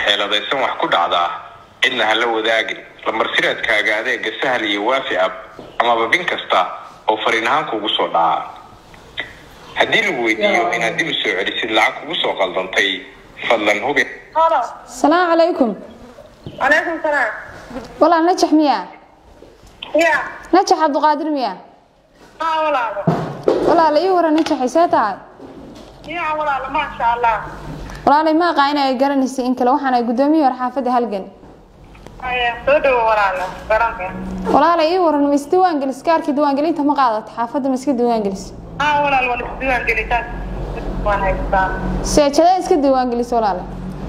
xeeladaysan wax ku dhacdaa cidna ha la wadaagin lamarsireedkaaga adeega sahal iyo waafi ab amaba bin kasta oo fariin ahaan kuugu soo dhaca haddii lagu weydiiyo inaad dib u soo celisid lacag kugu soo qaldantay fadlan hubi halo salaamu calaykum calaykum salaam walaal najax miyaa ya najax cabdiqaadir miyaa haa walaalo walaala ii waran najaxay see tahay ya walaalo maasha allah walaalay ma aqaa inay garanaysa in kale waxaan ay guddoomiye hor xaafadda halgan haya soo dhawo walaalo garanka walaalay ii waran ma isdiiwaangelis kaarkii diiwaangelinta ma qaadata xaafadda ma iska diiwaangelis haa walaal waan isdiiwaan gelitaas waan haystaa seejada iska diiwaangelis walaale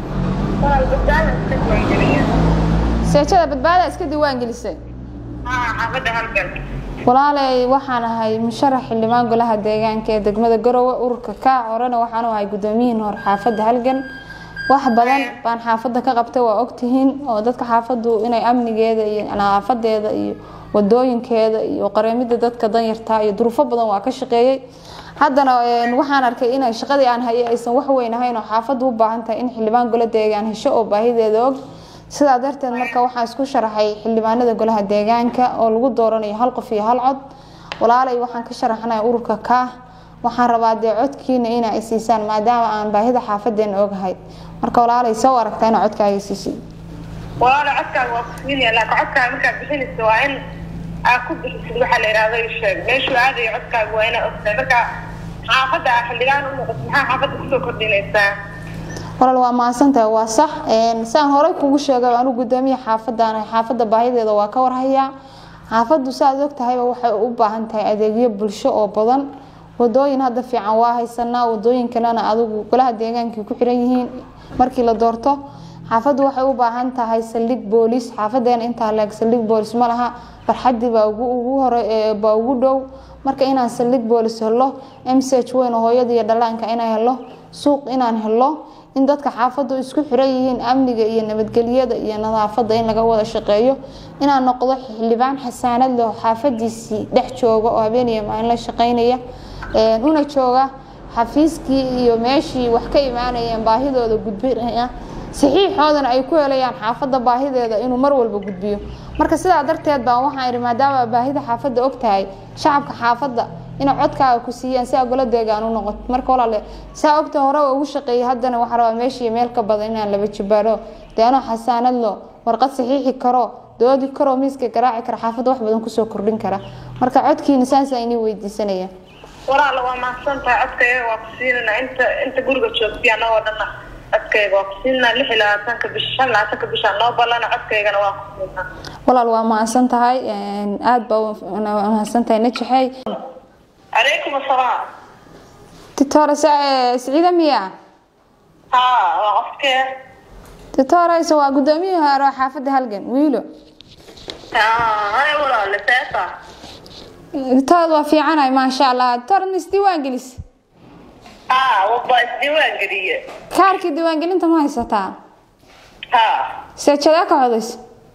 walaal badbaada iska diiwaan geliya seejada badbaada iska diiwaangelisay haa xaafadda halgan walaalay waxaan ahay musharax xildhibaan golaha deegaanka ee degmada garowe ururka kaac horena waxaan u ahay guddoomiyihin hor xaafadda halgan wax badan baan xaafadda ka qabtay waa ogtihiin oo dadka xaafaddu inay amnigeeda iyo nadaafadeeda iyo wadooyinkeeda iyo qareemida dadka danyarta iyo duruufo badan waa ka shaqeeyey haddana waxaan arkay inay shaqadii aan hayay aysan wax weyn ahayn oo xaafaddu u baahan tahay in xildhibaan gola deegaan hesho oo baahideeda og sidaa darteed marka waxaan isku sharaxay xildhibaanada golaha deegaanka oo lagu dooranayo hal qof iyo hal cod walaalay waxaan ka sharaxnaya ururka kaah waxaan rabaa dee codkiina inaa i siisaan maadaama aan baahida xaafadeena ogahay marka walaalay soo aragtaa inaa codkaaga siisid walaalo codkaaga waa kusiinaya laakiin codkaaga markaad bixinaysa waa in aad ku bixisid waxaa la yidhahdo ii sheeg meeshuu aadayo codkaaga waa inaa ogtahay marka xaafadda aa xildhibaan u noqoto maxaa xaafadda kusoo kordhinaysaa walaal waa mahadsantahay waa sax saan horey kugu sheegay anigu gudoomiya xaafadaan xaafadda baahideeda waa ka warhayaa xaafaddu saaad ogtahayba waxay u baahan tahay adeegyo bulsho oo badan wadooyin hadda fiican waa haysanaa wadooyinkanana adigu golaha deegaankii ku xiran yihiin markii la doorto xaafaddu waxay u baahan tahay saldhig booliis xaafadeena intaa leeg saldhig boolis ma laha farxadii baa ugu hore baa ugu dhow marka inaan saldhig boolis helo mch weyn oo hooyada iyo dhallaanka inaan helo suuq inaan helo in dadka xaafaddu isku xiran yihiin amniga iyo nabadgelyada iyo nadaafada in laga wada shaqeeyo inaan noqdo xildhibaan xasaanad leh xaafadiisii dhex jooga oo habeeniya maalin la shaqeynaya una jooga xafiiskii iyo meeshii wax ka imaanayeen baahidooda gudbinaya saxiixoodana ay ku helayaan xaafadda baahideeda inuu mar walba gudbiyo marka sidaa darteed baan waxaan ihi maadaama baahida xaafadda ogtahay shacabka xaafadda inay codkaaga ku siiyaan si aa gola deegaan u noqoto marka walaale saa ogta hore waa ugu shaqeeyay haddana waxaa rabaa meeshii meel ka badan inaan laba jibaaro dee anoo xasaanad lo warqad saxiixi karo doodi karo miiska garaaci kara xaafadda wax badan kusoo kordhin kara marka codkiina saasaa inii weydiisanaya walaalo waa mahadsantahay codkayga waa ku siinana inta inta guriga joogtiy anagoo dhana codkayga waa ku siinaa lix iyo labaatanka bisha shan iyo labaatanka bisha noo ballana codkaygana waa ku siinaa walaal waa mahadsan tahay aada baa mahadsan tahay najaxey calaykum asalaam titore siciida miya haa waa qofkee titoreyse waa gudoomiyihii hore oo xaafadda halgan wiilo hay walaale seeta titood waa fiicanahay maasha allah titor ma isdiiwaan gelis haa waba isdiiwaan geliye kaarkii diiwaangelinta ma haysataa haa seejadee ka codaysa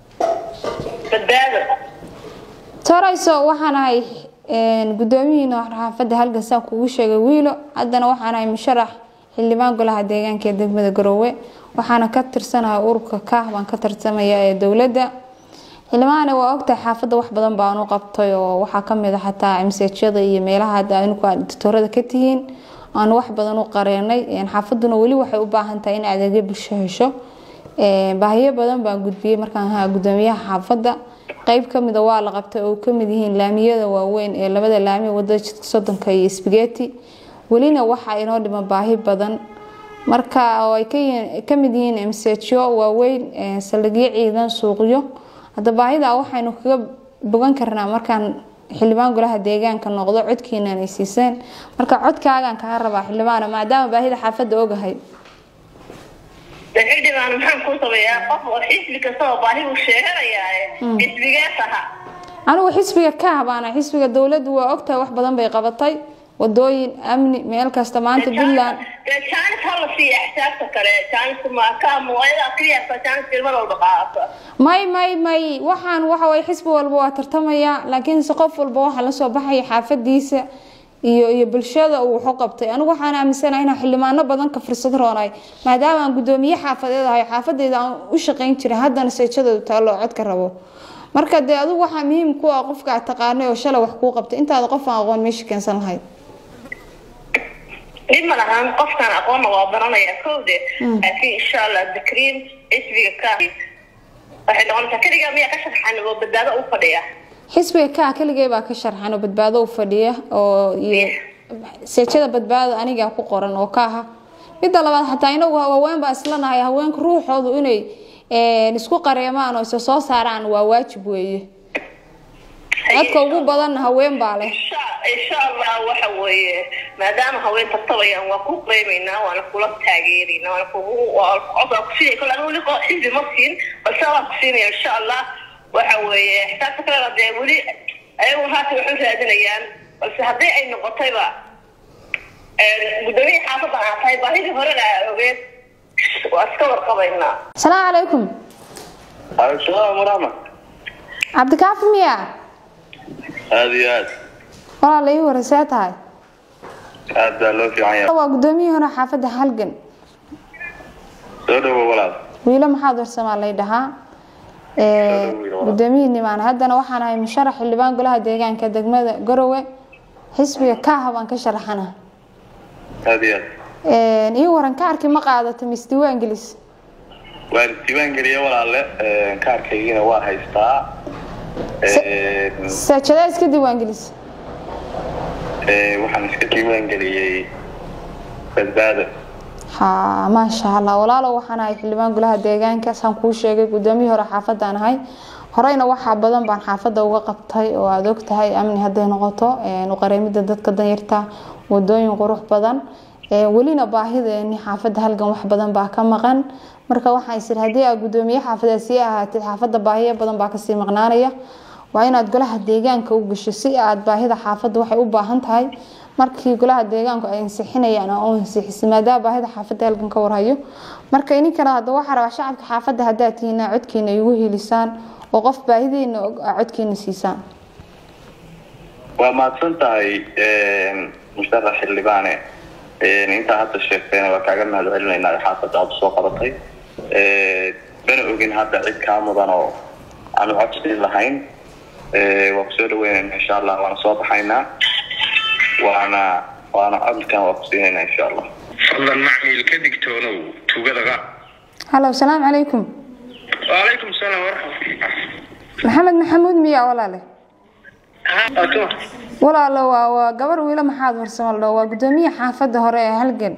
badbaado toreyso waxaan ahay gudoomiyiina xaafadda halgan saan kugu sheegay wiilo haddana waxaan ahay musharax xildhibaan golaha deegaanka ee degmada garoowe waxaana ka tirsanahay ururka kaah baan ka tartamaya ee dowladda xildhibaane waa ogtahay xaafadda wax badan baan u qabtay oo waxaa kamid a xataa msejyada iyo meelaha dictorada ka tihiin aanu wax badan u qareenay xaafaduna weli waxay u baahan tahay in adeegyo bulsho hesho baahiyo badan baan gudbiyey markaan ahaa gudoomiyaha xaafadda qeyb kamida waa la qabtay oo kamid yihiin laamiyada waaweyn ee labada laami wadada jidka sodonka iyo sbageti welina waxaa inoo dhiman baahi badan marka oo ay kamid yihiin msjo waaweyn saldhigyo ciidan suuqyo hadda baahida waxaynu kaga bogan karnaa markaan xildhibaan golaha deegaanka noqdo codkiinan ay siiseen marka codkaagaan kaa rabaa xildhibaana maadaama baahida xaafadda ogahay xildhibaan maxaan kuu sameeyaa qof oo xisbi kastaba baahi uu sheeganayaa xisbigees aha anigu xisbiga ka habaana xisbiga dowladdu waa ogtahay wax badan bay qabatay wadooyin amni meel kasta maanta puntland dee jaanis hala siiya xisaabta kale jaaniska ma ka muwaayada keliyaasa jaanis ilmar walba qaadato may may may waxaan waxa way xisbi walba waa tartamaya laakiinse qof walba waxaa lasoo baxaya xaafadiisa iyo iyo bulshada uu wuxu qabtay anigu waxaan aaminsanahay inaan xildhibaano badan ka fursad roonay maadaama aan gudoomiye xaafadeed ahay xaafadeyda aan u shaqayn jiray haddana seejadoodu taallo oo codka rabo marka dee adigu waxaa muhiim ku ah qofka aad taqaanay oo shalay wax kuu qabtay intaada qof aan aqoon meesha keensan lahayd dhib ma lahan qofkan aqoonna waa baranaya kowde laakiin insha allah dakriin xisbiga ka waxay noqonaysaa keligaa miyaa ka sharxan oo badbaado u fadhiya xisbiga kaa keligay baa ka sharxan oo badbaado u fadhiya oo iyo seejada badbaado anigaa ku qoran oo ka aha midda labaad xataa inagu haween baa islanahay haweenka ruuxoodu inay isku qareemaan oo isa soo saaraan waa waajib weeye codka ugu badanna haween baa leh insha allah waxa weeye maadaama haween tartabayaan waa ku qeymaynaa waana kula taageerayna waana kugu codka kusiinay kole anigu liqo xisbi ma siin balse waa kusiinaya insha allah waxa weeye xisaabta kalena dee weli ayagu haata waxu raadinayaan balse haddii ay noqotayba gudoomiya xaafadda aan tahay baahidii horena aa ogeed waa iska warqabaynaa asalaamu calaykum waalaikumsalaam waraxmat cabdikaafi miya aada iyo aad walaala ii warasee tahay aad baa loo fiican yahay waa gudoomiyihii hore xaafadda halgan soo dhawo walaal wiilo maxaad warsamaa lay dhahaa gudoomiyihii nimaan haddana waxaan ahay musharax xildhibaan golaha deegaanka degmada garowe xisbiga kaaha baan ka sharaxana aada iyo aad ii waran kaarkii ma qaadatay mis diiwaan gelis waan diiwaan geliya walaalle kaarkaygiina waa haystaa seejadaa iska diiwaan gelis waxaan iska diiwaan geliyey badbaado ha maasha allah walaalo waxaan ahay xildhibaan golaha deegaanka saan kuu sheegay gudoomiyii hore xaafadaan ahay horeyna waxaa badan baan xaafadda uga qabtay oo aada og tahay amni hadday noqoto uqareemida dadka danyarta wadooyin qurux badan welina baahideeni xaafadda halgan wax badan baa ka maqan marka waxaan isir haddii aad gudoomiye xaafadeed sii ahaatid xaafadda baahiyo badan baa kasii maqnaanaya waa inaad golaha deegaanka u gasho si aad baahida xaafadda waxay u baahan tahay markii golaha deegaanku ay ansixinayaan oo ansixisay maadaama baahida xaafadda halgan ka warhayo marka ininkana hadda waxaa rabaa shacabka xaafadda haddaad tihiin codkiina igu helisaan oo qof baahidiina codkiina siisaan waa mahadsan tahay musharax xildhibaane intaa hadda sheegtayna waa kaaga mahad celinaynaa xaafadda aada soo qabatay mana ogin hadda cid kaa mudan oo aanu codsiin lahayn waa kusoo dhaweynayna insha allah waana soo baxaynaa waana waana codkan waa kusiinayna insha allah fadlan macmiil ka digtoonow tuugadaga halo asalaamu calaykum waalaykum salaam waraxmat maxamed maxamuud miya walaale walaalo waa waa gabar wiilo maxaad warsamal dho waa gudoomiye xaafadda hore ee halgan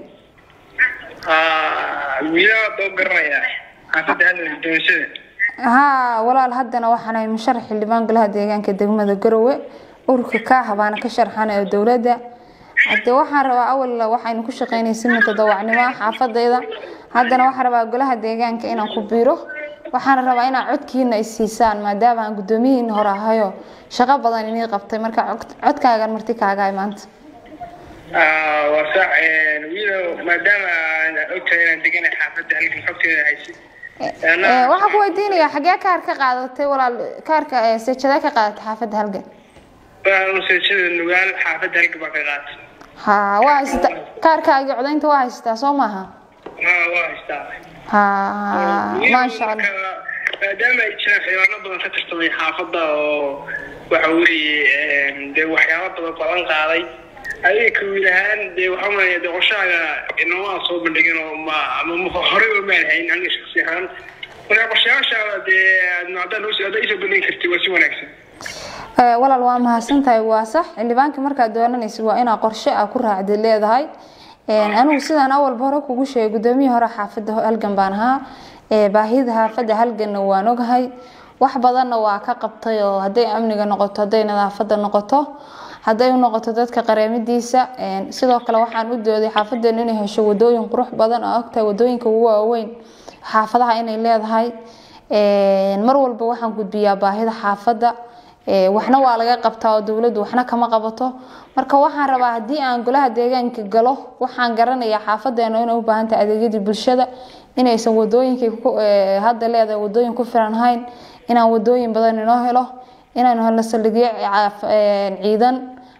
haa walaal haddana waxaan ahay musharax xildhibaan golaha deegaanka degmada garowe ururka kaaha baana ka sharxan ee dowladda hadde waxaan rabaa awal waxaynu ku shaqeynay si mutadawacnimo xaafadayda haddana waxaan rabaa golaha deegaanka inaan ku biiro waxaan rabaa inaad codkiina ay siisaan maadaama aan gudoomiyihiin hore ahayo shaqo badan inii qabtay marka codkaagan marti kaagahay maanta waa sax wiilo maadaama aan ogtahay inaan deganahay xaafadda halkan xogteeda haysid waxaan ku weydiinayaa xagee kaar ka qaadatay walaal kaarka seejadee ka qaadatay xaafadda halgan seejada nugaal xaafadda halkan baa ka qaatay ha waa haysata kaarkaagii codaynta waa haysataa soo maaha waa haystaa ha maasha allah maadaama ay jiraan xildhibaano badan ka tirtamay xaafadda oo waxa weeye dee waxyaaba badan balan qaaday adiga kawiil ahaan dee waxaa malaya dee qorshahaaga inoomaa soo bandhigin oo ma ama horey oo maan hayn aniga shaksi ahaan marka qorshayaashaada dee haddaa noo haddaa isoo bandhigi kartid waa si wanaagsan walaal waa mahadsan tahay waa sax xildhibaanka markaad doonanaysid waa inaa qorshe a ku raacdid leedahay anigu sidaan awalba hore kugu sheegay gudoomiyii hore xaafadda halgan baan ahaa baahida xaafadda halganna waan ogahay wax badanna waa ka qabtay oo hadday amniga noqoto hadday nadaafada noqoto hadday u noqoto dadka qareemidiisa sidoo kale waxaan u dooday xaafadeenu inay hesho wadooyin qurux badan oo ogtahay wadooyinka ugu waaweyn xaafadaha inay leedahay mar walba waxaan gudbiyaa baahida xaafadda waxna waa laga qabtaa oo dowladdu waxna kama qabato marka waxaan rabaa haddii aan golaha deegaanka galo waxaan garanayaa xaafadeena inay u baahan tahay adeegyadii bulshada inaysan wadooyinkii hadda leedahay wadooyin ku filan hayn inaan wadooyin badan inoo helo inaanu helno saldhigyo ciidan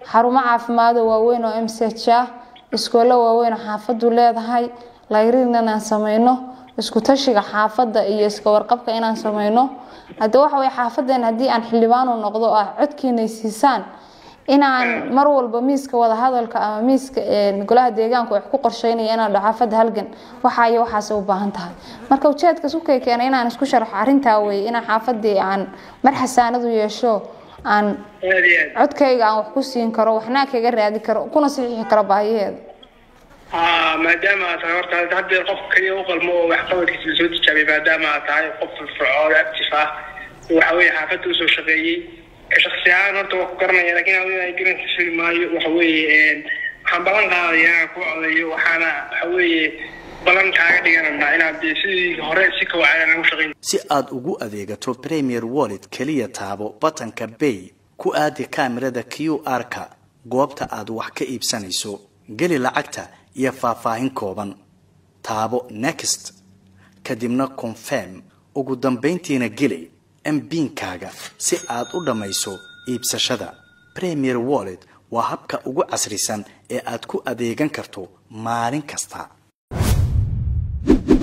xarumo caafimaado waaweyn oo mch ah iskoolo waaweyn oo xaafadu leedahay layrin inaan sameyno isku tashiga xaafadda iyo iska warqabka inaan sameyno hadda waxa way xaafadeen haddii aan xildhibaan u noqdo oo ah codkiinay siisaan inaan mar walba miiska wadahadalka ama miiska golaha deegaanku wax ku qorsheynaya inaan dhaho xaafadda halgan waxa iyo waxaas u baahan tahay marka ujeedka sukay keena inaan isku sharxo arrintaa weeye inaan xaafadii aan mar xasaanad u yeesho aan aad iyo aad codkayga aan wax ku siin karo waxnaa kaga raadi karo kuna saxiixi karo baahiyeeda haa maadaama aad tahay horta haddeer qof kaliya u qalmo oo waxqabadkiisa lasoo tijaabiyay maadaama aad tahay qof firfircoon active ah waxa weeye xaafadda usoo shaqeeyey ka shaksi ahaan horta waa ku garanaya lakin adiga garanka fili maayo waxa weeye waxaan ballan qaadaya inaan ku codayo waxaana waxa weeye ballan kaaga dhigananaa inaad dee sidii hore si kawacan lagu shaqeyn si aad ugu adeegato premier wallet keliya taabo batanka bay ku aadi kaamirada q r-ka goobta aad wax ka iibsanayso geli lacagta iyo faahfaahin kooban taabo next kadibna confirm ugu dambayntiina geli mbiinkaaga si aad u dhammayso iibsashada premier wallet waa habka ugu casrisan ee aad ku adeegan karto maalin kasta